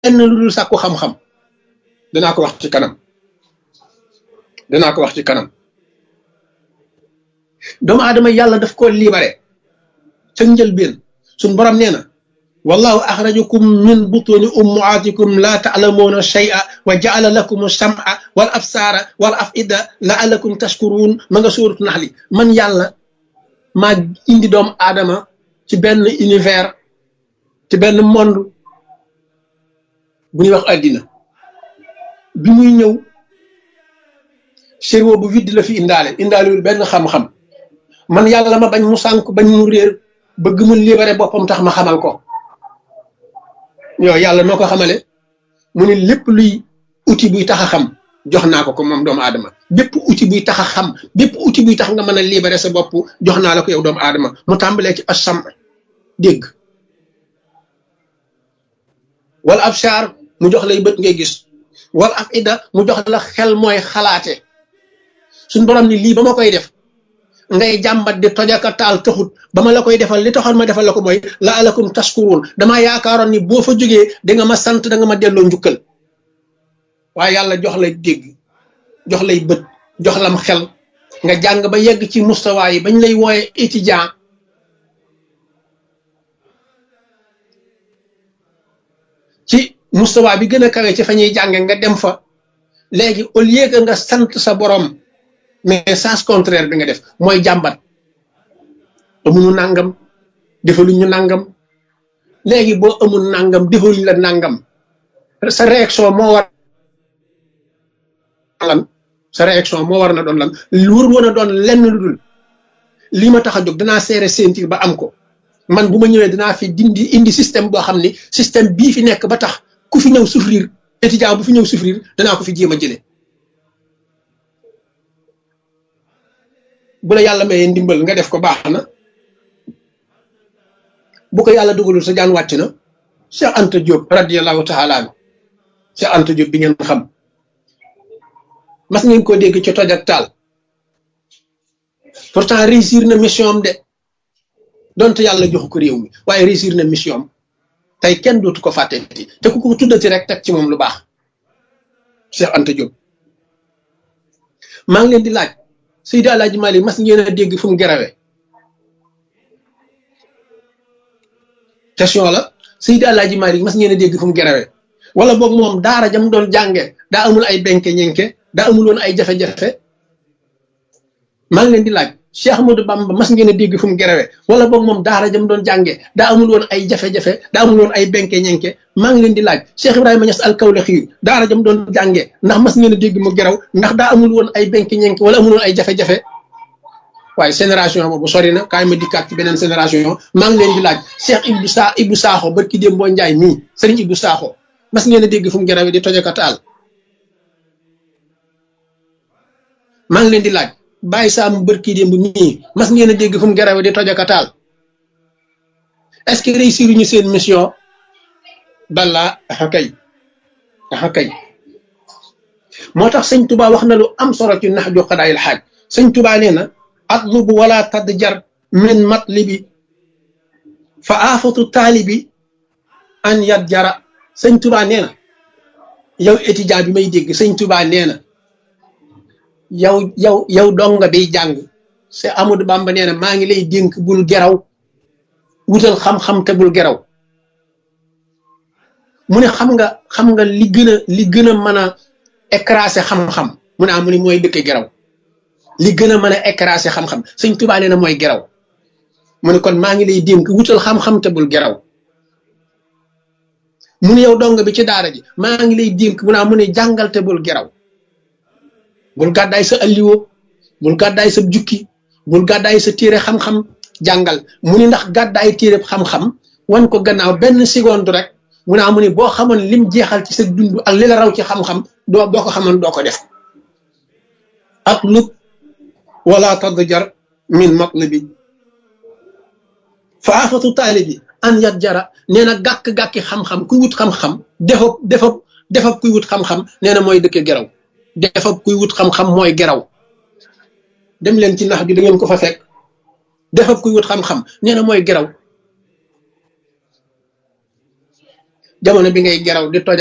lenn lu dul sàkku xam-xam danaa ko wax ci kanam danaa ko wax ci kanam doomu aadama yàlla daf ko libéré ca njëlbeen suñ borom nee na wallahu axrajakum min butuni ummaatikum la taalamuuna shay'a wa jaala lakum sam'a wal absaara wal afida laalakum tashkuruun ma nga sóoratu naxli man yàlla maa indi doomu aadama ci benn univers ci benn monde bu ñuy wax àddina bi muy ñëw cerveau bu vide la fi indaale indaalewul benn xam-xam man yàlla ma bañ mu sànk bañ mu réer bëgg mu libéré boppam tax ma xamal ko yow yàlla noo ko xamale mu ne lépp luy outil buy tax a xam jox naa ko ko moom doomu aadama bépp outil buy tax a xam bépp outil buy tax nga mën a libéré sa bopp jox naa la ko yow doomu aadama mu tàmbalee ci asam dégg wala ab char mu jox lay bët ngay gis wala af ida mu jox la xel mooy xalaate suñ borom ni lii ba ma koy def ngay jàmbat di tojaka taal taxut ba ma la koy defal li taxoon ma defal la ko mooy la alakum taskuruun damaa yaakaaroon ni boo fa jógee da nga ma sant da nga ma delloo njukkal waaye yàlla jox lay dégg jox lay bët jox lam xel nga jàng ba yegg ci mustawaa yi bañ lay wooye étudiant ci mustawaa bi gën a kawe ci fa ñuy jànge nga dem fa léegi au lieu que nga sant sa borom mais sens contraire bi nga def mooy jàmbat amuñu nangam defaluñ ñu nangam léegi boo amul nangam defaluñ la nangam sa réaction moo war lan sa réaction moo war na doon lan wur woon a doon lenn lu dul li ma tax a jóg danaa seere sentir ba am ko man bu ma ñëwee danaa fi dindi indi système boo xam ni système bii fi nekk ba tax ku fi ñëw souffrir étudiant bu fi ñëw souffrir danaa ko fi jéem a jële bu la yàlla mayee ndimbal nga def ko baax na bu ko yàlla dugalul sa jaan wàcc na Cheikh Anta Diop radiyallahu taala anhu Cheikh Anta Diop bi ngeen xam mas ngeen ko dégg ci toj ak taal pourtant réussir na mission am de donte yàlla joxu ko réew mi waaye réussir na mission am tey kenn dootu ko fàtteeti te ku ko tuddati rek teg ci moom lu baax Cheikh Anta Diop maa ngi leen di laaj Seydi Alaaji Malik mas ngeen a dégg fu mu gerawe question la Seydi Alaaji Malik mas ngeen a dégg fu mu gerawe wala boog moom daara jam doon jànge daa amul ay benke ñenke daa amul woon ay jafe-jafe maa ngi leen di laaj Cheikh Ahmadou Bamba mas ngeen a dégg fu mu gerawe wala boog moom daara jam doon jànge daa amul woon ay jafe-jafe daa amul woon ay benke ñenke maa ngi leen di laaj Cheikh Ibrahima Niass al-Kawlaxi daara jam doon jànge ndax mas ngeen a dégg mu geraw ndax daa amul woon ay benke ñenke wala amul woon ay jafe-jafe waaye génération boobu sori na kaay ma dikkaat ci beneen génération maa ngi leen di laaj Cheikh Ibou Sa Ibou Sakho barki démb boo Njaay mii sëriñ Ibou Sakho mas ngeen a dégg fu mu gerawe di tojaka taal maa ngi leen di laaj bàyyi saa mu bërki démb mii mas ngeen a dégg fu mu gerawe di tojaka taal est-ce que réussir ñu seen mission bala axa kay axa kay moo tax sëñ Tuba wax na lu am solo ci nax ju xadaayil xaaj sëñ Tuba nee na atlubu wala tadjar min matlibi fa aafatu taalibi an yat jara sëñ Tuba nee na yow étudiant bi may dégg sëñ Tuba nee na yow yow yow donga biy jàng se Amadou Bamba nee na maa ngi lay dénk bul geraw wutal xam-xam te bul geraw mu ne xam nga xam nga li gën a li gën a mën a écraser xam-xam mu ne ah mu ne mooy dëkk geraw li gën a mën a écraser xam-xam sëñ Tuubaa nee na mooy geraw mu ne kon maa ngi lay dénk wutal xam-xam te bul geraw mu ne yow donga bi ci daara ji maa ngi lay dénk mu ne ah mu ne jàngal te bul geraw bul gàddaay sa alliwo bul gàddaay sa jukki bul gàddaay sa téere xam-xam jàngal mu ni ndax gàddaay téere xam-xam wan ko gannaaw benn seconde rek mu naa mu ni boo xamoon lim jeexal ci sa dund ak li la raw ci xam-xam doo boo ko xamoon doo ko def ak lub wala tadjar min matlibi fa afatu taalibi an yat jara nee na gàkk-gàkki xam-xam kuy wut xam-xam defab defab defab kuy wut xam-xam nee na mooy dëkke geraw defab kuy wut xam-xam mooy geraw dem leen ci nax bi da ngeen ko fa fekk defab kuy wut xam-xam nee na mooy geraw jamono bi ngay geraw di toj